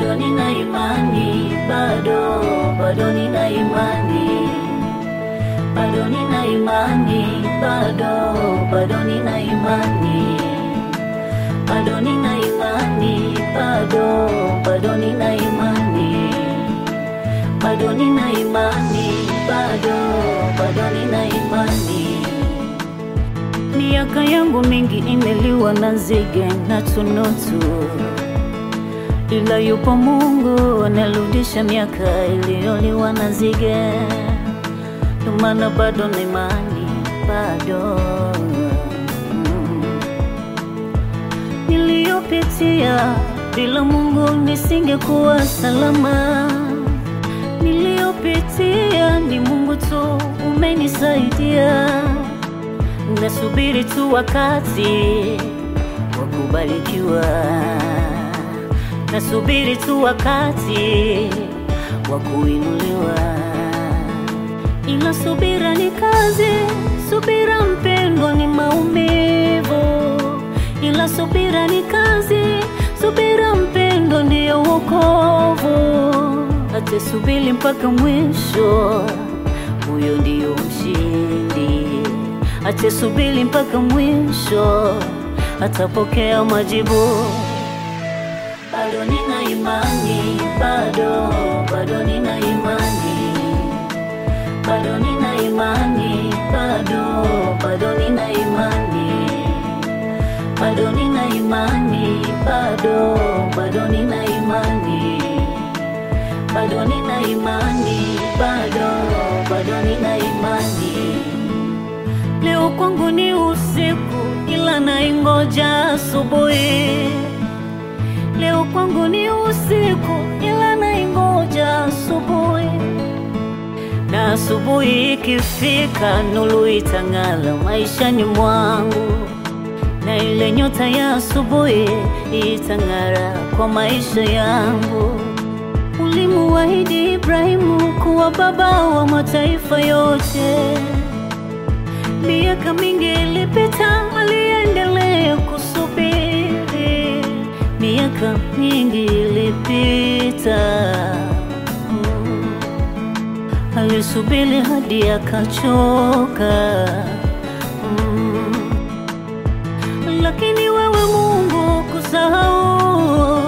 bado nina imani, bado bado nina imani, bado nina imani, bado bado nina imani, bado nina imani, bado bado nina imani, bado nina imani, bado bado nina imani. Miaka yangu mingi imeliwa na nzige na tunutu, ila yupo Mungu anarudisha miaka iliyoliwa na nzige. Ndio maana bado na imani, bado mm. Niliyopitia bila Mungu nisingekuwa salama. Niliyopitia ni Mungu tu umenisaidia nasubiri tu wakati wa kubarikiwa, nasubiri tu wakati wa kuinuliwa, ila subira ni kazi, subira mpendwa ni maumivu, ila subira ni kazi, subira mpendwa ndiyo wokovu. Atasubiri mpaka mwisho, huyo ndiyo mshindi atasubiri mpaka mwisho, atapokea majibu. Bado nina imani, bado bado nina imani, bado nina imani, bado bado nina imani, bado nina imani, bado bado nina imani, bado nina imani, bado bado nina imani. Leo kwangu ni usiku, ila naingoja asubuhi. Leo kwangu ni usiku, ila naingoja asubuhi. Na asubuhi ikifika, nuru itang'ala maishani mwangu, na ile nyota ya asubuhi itang'ara kwa maisha yangu. Ulimuahidi Ibrahimu kuwa baba wa mataifa yote. Miaka mingi ilipita, aliendelea kusubiri. Miaka mingi ilipita, mm. alisubiri hadi akachoka, mm. lakini wewe Mungu kusahau,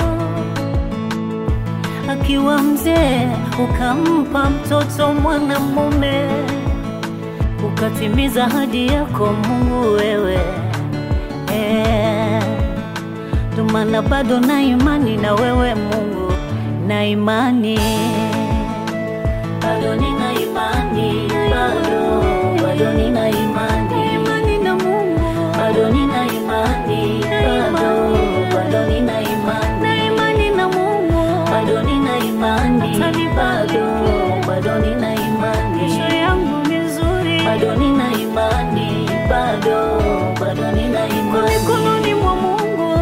akiwa mzee ukampa mtoto mwanamume ukatimiza ahadi yako Mungu wewe eh. Ndio maana bado na imani na wewe Mungu, na imani bado nina imani, bado bado nina imani, imani na Mungu, bado nina imani, bado bado nina imani, na imani na Mungu, bado nina imani, bado bado nina imani, kesho yangu ni nzuri, bado nina imani, bado bado nina imani, mikononi mwa Mungu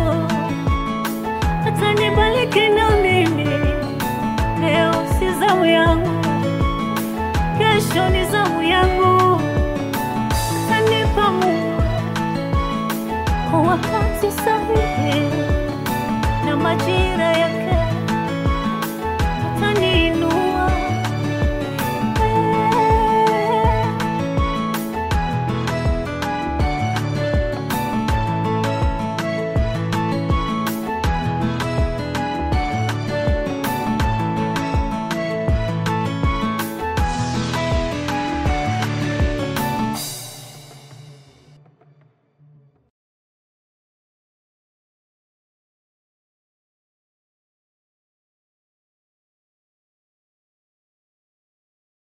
atanibariki na mimi. Leo si zamu yangu, kesho ni zamu yangu, atanipa Mungu kwa wakati sahihi.